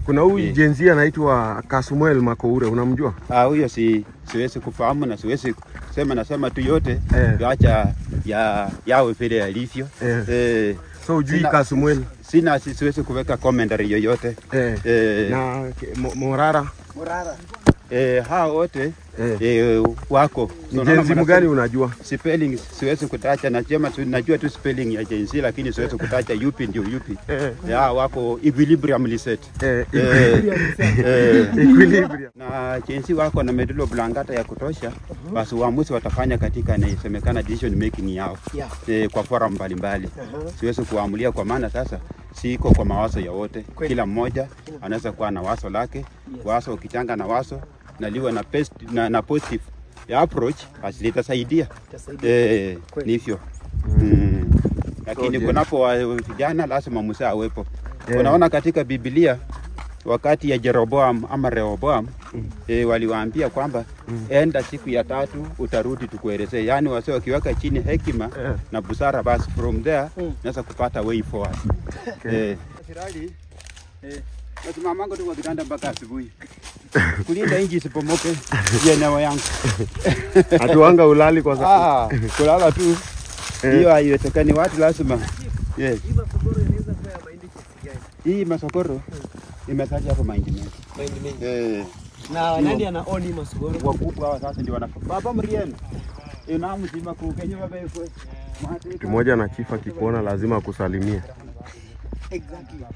Kuna huyu Eh. jenzi anaitwa Kasmuel Makoure, unamjua? Ah, huyo si siwezi kufahamu na siwezi sema, nasema tu yote Eh. acha ya yawe vile yalivyo. Eh. Eh, So ujui Sina- Kasmuel sina si- siwezi kuweka commentary yoyote eh. eh, na ke- Mo- Morara eh, hao wote eh. eh, wako Ni Unaona jenzi mwana- mgani unajua? spelling siwezi kutacha, najua tu, najua tu spelling ya Gen Z lakini siwezi kutacha yupi ndio yupi. Eh. Ya wako equilibrium set. Eh, Eh, eh, equilibrium. na Gen Z wako na medulla oblongata ya kutosha, basi uamuzi watafanya katika inasemekana decision making yao Yeah. eh, kwa forum mbalimbali. Aha. Siwezi kuamulia kwa maana sasa siko kwa mawazo ya wote. Kweli. Kila mmoja anaweza kuwa na wazo lake. Yes. Wazo ukichanga na wazo na liwe na, best, na, na positive ya approach basi litasaidia. Itasaidia. Eh, Kweli. ni hivyo. Mm. Lakini je- kunapo wa- vijana lazima Musa awepo. Eh. Unaona katika Biblia wakati ya Jeroboam ama Rehoboam eh, waliwaambia kwamba enda siku ya tatu utarudi tukuelezee. Yaani wase wakiweka chini hekima Eh. na busara, basi from there Mm. naweza kupata way forward. Okay. Eh. Eh. Nasimamanga tu kwa kitanda mpaka asubuhi kulinda inji isipomoke hiyo eneo yangu. Hatuanga ulali kwa sababu Ah, kulala tu hiyo haiwezekani. Watu lazima yes. Hii mafogoro inaweza kuwa ya mahindi kiasi gani? Hii masokoro imetaja hapo mahindi mengi Mahindi mengi. eh, Na nani ana own hii masogoro? wakubwa hawa sasa ndio wana baba mrieni ina mzima kukenye baba yefwe mtu mmoja na chifa akikuona lazima akusalimie. Exactly.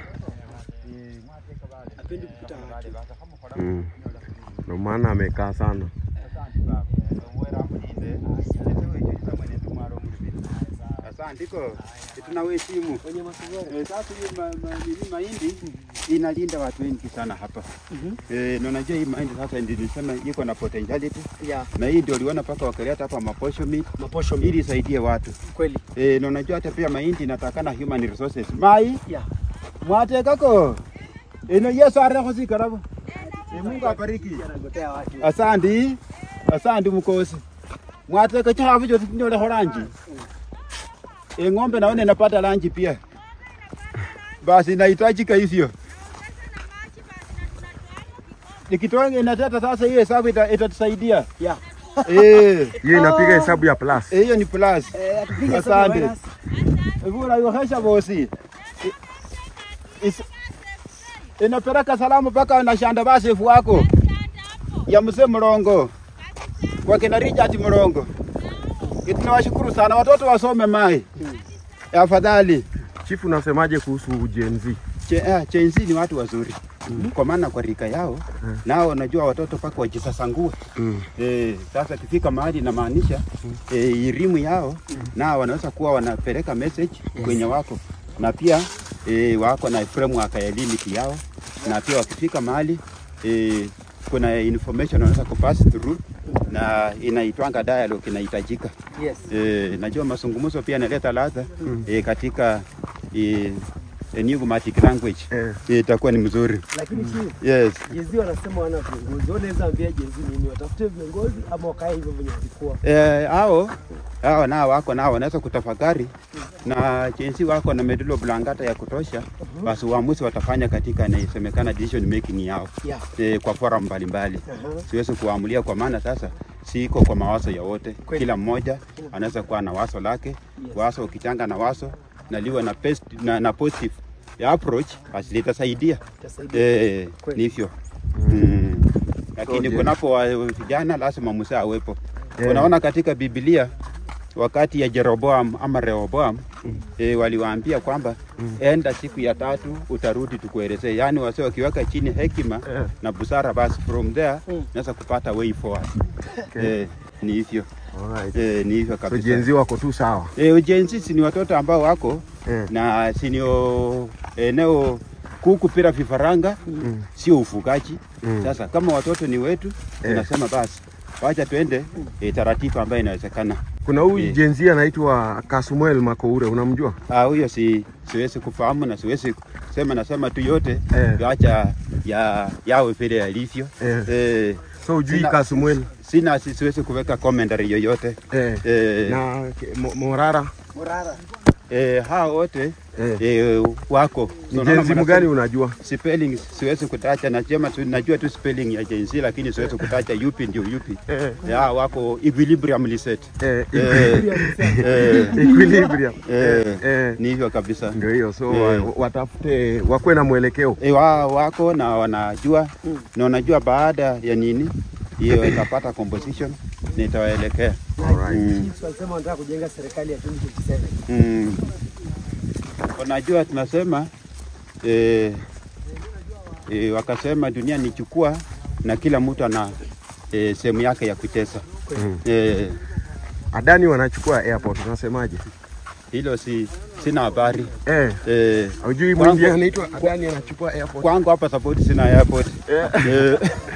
Hapendi kupita watu. Mm. Ndio maana amekaa sana. Asantiko, tunawaheshimu. Wenye masogoro. Eh, Sasa hii ma, ma, nini mahindi inalinda watu wengi sana hapa. Eh, na unajua hii mahindi sasa ndio nilisema iko na potentiality Yeah. na hii ndio uliona mpaka wakaleta hapa maposho meat Maposho ili isaidie watu. kweli. Eh, na unajua hata pia mahindi inatakana human resources. Mai Yeah. mwate kako. Ino Yesu areko si karabo. Eh, Mungu abariki. Anagotea watu. Asante. Asante mkosi. Mwate kacha hapo jote nyole horanji. E, ng'ombe naona inapata lanji pia. Basi inahitajika hivyo. Nikitoa inateta sasa, hiyo hesabu ita- itatusaidia. Yeah. Eh, Hiyo inapiga hesabu ya plus. eh, hiyo ni plus. Eh, atupiga Asante. hesabu virus. Vura yohesha bosi. I- is- Inapeleka salamu mpaka na shanda basefu wako ya mzee Mlongo kwa kina Richard Mlongo. Tunawashukuru sana watoto wasome mai. Afadhali Chifu, unasemaje kuhusu Gen Z? Che, eh, Gen Z ni watu wazuri kwa maana kwa rika yao nao unajua watoto mpaka wajisasangue. Mm. Eh, sasa kifika mahali inamaanisha eh, elimu yao nao wanaweza kuwa wanapeleka message kwenye wako na pia eh, wako na framework ya limit yao na pia wakifika mahali eh, kuna information wanaweza kupass through na inaitwanga dialogue inahitajika. Yes. Eh, najua mazungumzo pia yanaleta ladha eh, katika eh, enigmatic language Eh. eh, itakuwa ni mzuri. Lakini chief, Yes. Jezi wanasema wana viongozi. Wewe unaweza ambia Jezi nini? Watafute viongozi ama wakae hivyo venye walikuwa? Eh, hao hao nao wako nao wanaweza kutafakari na jinsi wako na medulla oblongata ya kutosha, basi uamuzi watafanya katika inasemekana decision making yao Yeah. eh, kwa forum mbalimbali. Aha. Siwezi kuamulia kwa maana sasa siko kwa mawazo ya wote. Kweli. Kila mmoja anaweza kuwa na wazo lake. Yes. Wazo ukichanga na wazo na liwe na, best, na, na positive ya approach basi litasaidia. Itasaidia. Eh, Kweli. ni hivyo. Mm. Lakini je- kunapo wa- vijana lazima Musa awepo. Eh. Unaona katika Biblia wakati ya Jeroboam ama Rehoboam eh, waliwaambia kwamba enda siku ya tatu utarudi tukuelezee. Yaani wase wakiweka chini hekima Eh. na busara, basi from there Mm. naweza kupata way forward. Okay. Eh, ni hivyo Alright. eh, ni hivyo So kabisa. Gen Z wako tu sawa. Eh, ujenzi si ni watoto ambao wako Eh. na sinio eneo kuku pira vifaranga Mm. sio ufugaji. Mm. Sasa kama watoto ni wetu, tunasema basi wacha tuende e, taratibu ambayo inawezekana. Kuna huyu Eh. Gen Z anaitwa Kasmuel Makoure, unamjua? Ah, huyo si siwezi kufahamu na siwezi sema, nasema tu yote Eh. wacha ya yawe vile yalivyo. Eh. Eh, So ujui Sina- Kasmuel sina si- siwezi kuweka commentary yoyote eh. eh, na ke- Mo- Morara Morara. eh, hao wote Eh. eh, wako Ni Unaona jenzi mwana- gani unajua? spelling siwezi kutacha, nasema tu, najua tu spelling ya Gen Z lakini siwezi kutacha yupi ndio yupi. Eh. Ya, wako equilibrium reset. Eh, Eh, eh, equilibrium. Eh. Eh, eh. ni hivyo kabisa. Ndio hiyo, so Eh. wa- watafute wakuwe na mwelekeo. E, wa, wako na wanajua na wanajua baada ya nini hiyo itapata composition nitawaelekea. Alright. Mm. Chiefs walisema wanataka kujenga serikali ya 2027. Mm. Unajua tunasema e, e, wakasema dunia ni chukua na kila mtu ana e, sehemu yake ya kucheza. Mm. E, Adani wanachukua airport, unasemaje? hilo si sina habari Eh, e, hujui Kwangu- mwindi anaitwa Adani anachukua airport. kwangu hapa support sina airport e,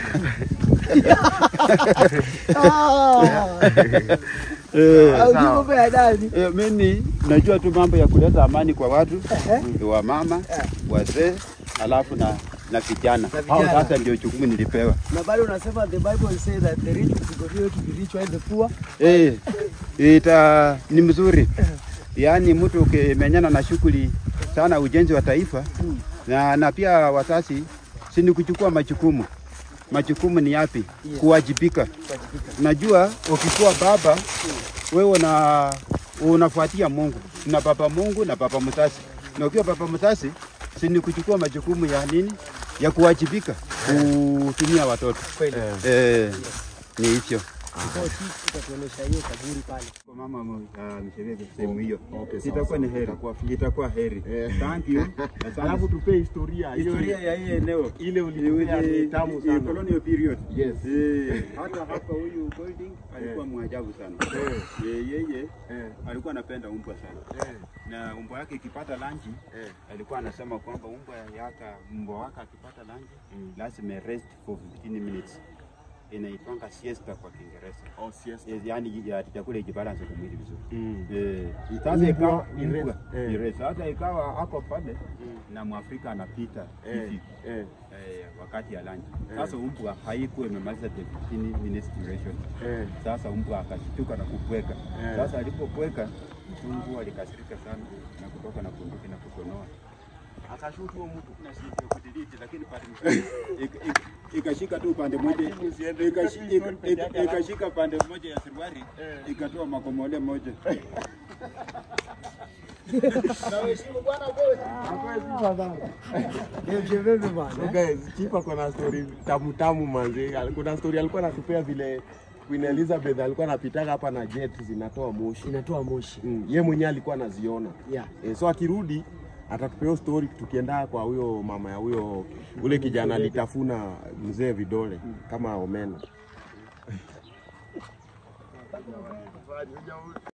e, Au sawa. mambo ya ndani. E, mimi najua tu mambo ya kuleta amani kwa watu wa mama wazee, alafu na na vijana. Na Hao vijana. sasa ndio jukumu nilipewa. Na bado unasema the Bible says that the rich will continue to be rich while the poor Eh, ita ni mzuri. Yaani mtu ukimenyana na shughuli sana ujenzi wa taifa na, na pia wazazi si ni kuchukua majukumu. Majukumu ni yapi? Yes. Kuwajibika. Najua ukikuwa baba wewe una unafuatia Mungu na baba Mungu na baba mzazi, na ukiwa baba mzazi si ni kuchukua majukumu ya nini, ya kuwajibika kutumia watoto kweli. eh, ni hicho. Kwa Chiefs utatuonesha hiyo kaburi pale. Kwa mama uh, Msheveve sehemu hiyo Okay, sawa, itakuwa ni sawa. heri, Itakuwa fiti. itakuwa heri. Eh. Thank you. Alafu tupe historia hiyo- historia ya hii eneo ile ulitupea ni tamu sana. colonial period. Yes. Eh, hata hapa huyu Golding alikuwa mwajabu sana. Eh. Eh, yeye Eh, alikuwa anapenda umbwa sana. eh, Na umbwa yake ikipata lanji eh. alikuwa anasema kwamba umbwa yaka mbwa wake akipata lanji Mm. lazima rest for 15 minutes. Inaitwanga siesta kwa Kiingereza. Oh, siesta. Yes, yani ya chakula ijibalance kwa mwili vizuri. Mm. Eh, Umbwa sasa ikawa ni umbwa rest. Eh. ni rest. Sasa ikawa ako pale na Mwafrika anapita Eh, hivi eh, eh, wakati ya lunch. Sasa umbwa haikuwa imemaliza the 15 minutes duration. eh. Sasa umbwa akashtuka na kupweka. Eh. Sasa alipopweka mzungu alikasirika sana na kutoka na bunduki na kusonoa Akashutu huyo mtu. na sivyo kudelete, lakini pande moja ik- ik- ikashika tu pande moja ikashi- ik- ik- ikashika pande moja ya suruali ikatoa makomole moja. Ndio Msheveve bwana. So guys, Chief ako na story tamu tamu manzi. Kuna story alikuwa anatupea vile Queen Elizabeth alikuwa anapitaga hapa na jet zinatoa moshi. Inatoa moshi. Mm, ye mwenyewe alikuwa anaziona. Yeah. E, so akirudi atatupea hiyo story tukienda kwa huyo mama ya huyo ule kijana alitafuna mzee vidole kama omena.